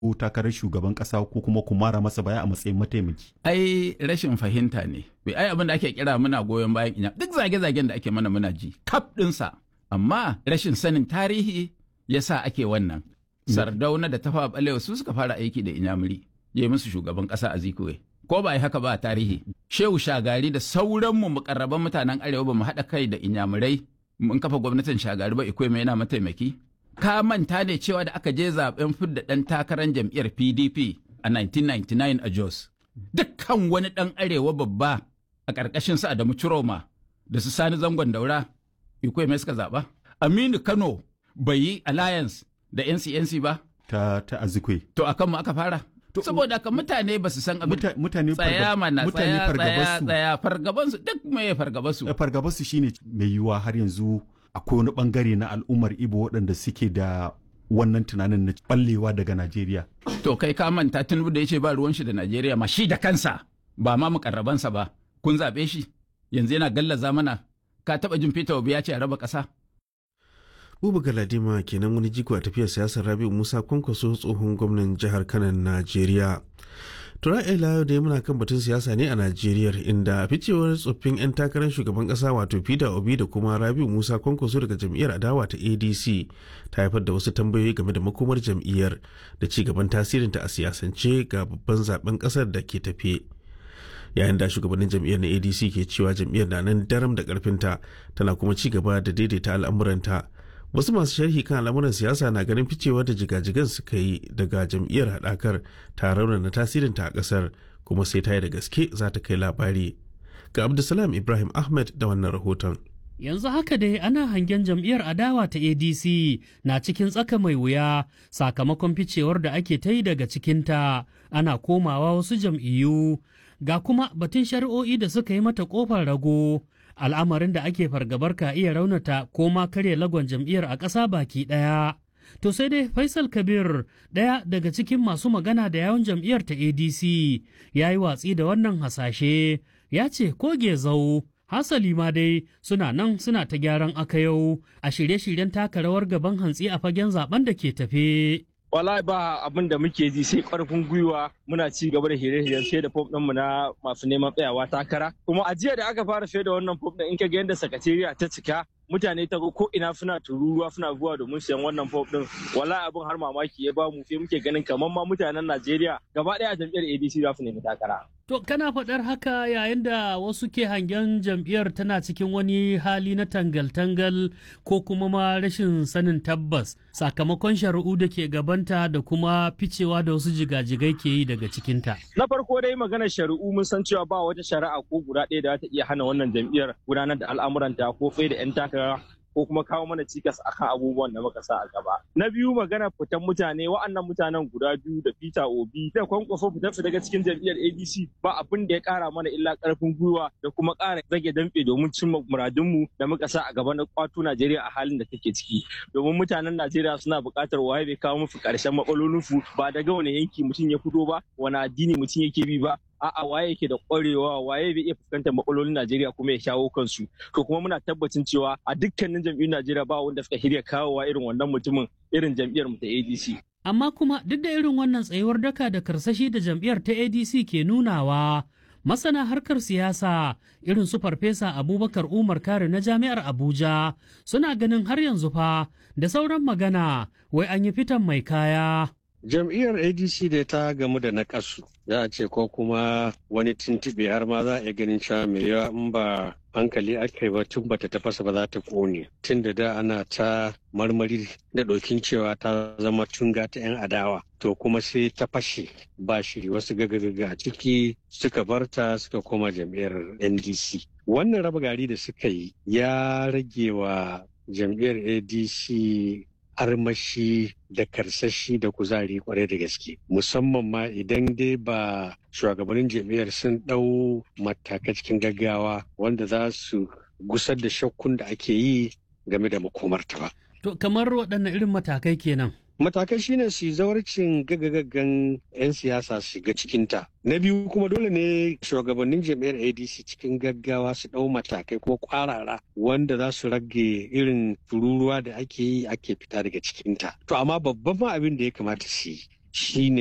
ko takarar shugaban kasa ko kuma ku mara masa baya a matsayin mataimaki. ai rashin fahimta ne bai ai abin da ake kira muna goyon bayan inya duk zage-zagen da ake mana muna ji kaf ɗinsa amma rashin sanin tarihi yasa ake wannan sardauna da tafa balewa su suka fara aiki da inyamuri ya yi musu shugaban ƙasa a zikuwe ko ba yi haka ba a tarihi shehu shagari da sauranmu mukarraban mutanen arewa ba mu haɗa kai da inyamurai mun kafa gwamnatin shagari ba ikwai mai yana mataimaki ka manta ne cewa da aka je zaben fidda ɗan takarar jam'iyyar pdp a 1999 a jos dukkan wani ɗan arewa babba a ƙarƙashin su adamu ciroma da su sani zangon daura ikwai mai suka zaɓa aminu kano bai yi alliance da ncnc ba ta ta azikwe to akan mu aka fara saboda haka mutane ba su san abin Muta- mutane tsaya fargab- mana mutane tsaya tsaya fargabarsu tsaya fargabansu duk me fargabansu fargabarsu shine mai yiwuwa har yanzu akwai wani bangare na al'ummar ibo waɗanda suke da wannan tunanin na ballewa daga najeriya to kai ka manta tinubu da ya ce ba ruwan shi da najeriya ma shi da kansa ba ma mukarrabansa ba kun zaɓe shi yanzu yana gallaza mana ka taɓa jin peter obi ya ce a raba ƙasa Buba Galadima kenan wani jigo a tafiyar siyasar Rabi'u Musa Kwankwaso tsohon gwamnan jihar Kano Najeriya. Tura ila da muna kan batun siyasa ne a Najeriya inda ficewar tsoffin 'yan takarar shugaban kasa wato Peter Obi da kuma Rabi'u Musa Kwankwaso daga jam'iyyar adawa ta ADC ta haifar da wasu tambayoyi game da makomar jam'iyyar da ci gaban tasirinta a siyasance ga babban zaben kasar da ke tafe. yayin da shugabannin jam'iyyar na adc ke cewa jam'iyyar na nan daram da karfinta tana kuma ci gaba da daidaita al'amuranta wasu masu sharhi kan al'amuran siyasa na ganin ficewar da jigajigan suka yi daga jam'iyyar haɗakar ta raunana tasirinta a ƙasar kuma sai ta yi da gaske za ta kai labari ga abdulsalam ibrahim ahmed da wannan rahoton Yanzu haka dai ana hangen jam'iyyar adawa ta ADC na cikin tsaka mai wuya sakamakon ficewar da ake ta yi daga cikinta ana komawa wasu jam'iyyu ga kuma batun shari'o'i da suka yi mata kofar rago al'amarin da ake fargabar ka iya raunata ko ma karya lagon jam'iyyar a ƙasa baki ɗaya. To sai dai Faisal Kabir ɗaya daga cikin masu magana da yawon jam'iyyar ta ADC ya yi watsi da wannan hasashe ya ce ko gezau hasali ma dai suna nan suna ta gyaran aka yau a shirye-shiryen taka rawar gaban hantsi a fagen zaben da ke tafe. wallahi ba abin da muke ji sai karfin gwiwa muna ci gaba da hire-hiren sai da fom mu na masu neman tsayawa takara kuma a jiya da aka fara sai da wannan fom din in ka ga yadda sakatariya ta cika mutane ta ko ina suna tururuwa suna zuwa domin siyan wannan fom din wallahi abin har mamaki ya ba mu sai muke ganin kamar ma mutanen Najeriya gaba daya jam'iyyar ADC za su nemi takara To kana faɗar haka yayin da wasu ke hangen jam'iyyar tana cikin wani hali na tangal-tangal ko kuma ma rashin sanin tabbas sakamakon shari'u da ke gabanta da kuma ficewa da wasu jigajigai ke yi daga cikinta. na farko dai maganar shari'u mun san cewa ba wata shari'a ko guda ɗaya da za ta iya hana wannan jam'iyyar gudanar da al'amuranta ko fai da 'yan takara ko kuma kawo mana cikas akan abubuwan da muka sa a gaba. Na biyu magana fitan mutane wa'annan mutanen guda biyu da Peter Obi da kwankwaso fitar su daga cikin jam'iyyar ADC ba abin da ya kara mana illa karfin gwiwa da kuma kara zage damfe domin cimma muradunmu da muka sa a gaba na kwato Najeriya a halin da take ciki. Domin mutanen Najeriya suna buƙatar waye bai kawo musu ƙarshen matsalolinsu ba daga wani yanki mutum ya fito ba wani addini mutum yake bi ba a'a waye yake da ƙwarewa waye bai iya fuskantar matsalolin Najeriya kuma ya shawo kansu to kuma muna tabbacin cewa a dukkanin jam'iyyun Najeriya ba wanda suka shirya kawowa irin wannan mutumin irin jam'iyyar mu ta ADC Amma kuma duk da irin wannan tsayuwar daka da karsashi da jam'iyyar ta ADC ke nunawa masana harkar siyasa irin su farfesa abubakar umar kare na jami'ar abuja suna ganin har yanzu fa da sauran magana wai an yi fitan mai kaya jam'iyyar adc da ta gamu da nakasu za a ce ko kuma wani tuntuɓe har ma za a iya ganin cewa mai yawa in ba hankali aka yi ba tun bata tafasa ba za ta kone tun da da ana ta marmari da ɗokin cewa ta zama tunga ta 'yan adawa to kuma sai ta fashe ba shiri wasu gagagaga a ciki suka barta suka koma jam'iyyar ndc wannan raba gari da suka yi ya rage wa jam'iyyar adc armashi da karsashi da kuzari kwarai da gaske musamman ma idan dai ba shugabannin jam'iyyar sun ɗau matakai cikin gaggawa wanda za su gusar da shakkun da ake yi game da makomarta ba. To kamar waɗanne irin matakai kenan? matakai shine su zawarcin gagagaggan 'yan siyasa su shiga cikinta na biyu kuma dole ne shugabannin jam'iyyar adc cikin gaggawa su ɗau matakai kuma kwarara wanda za su rage irin tururuwa da ake yi ake fita daga cikinta to amma babban ma abin da ya kamata su yi shine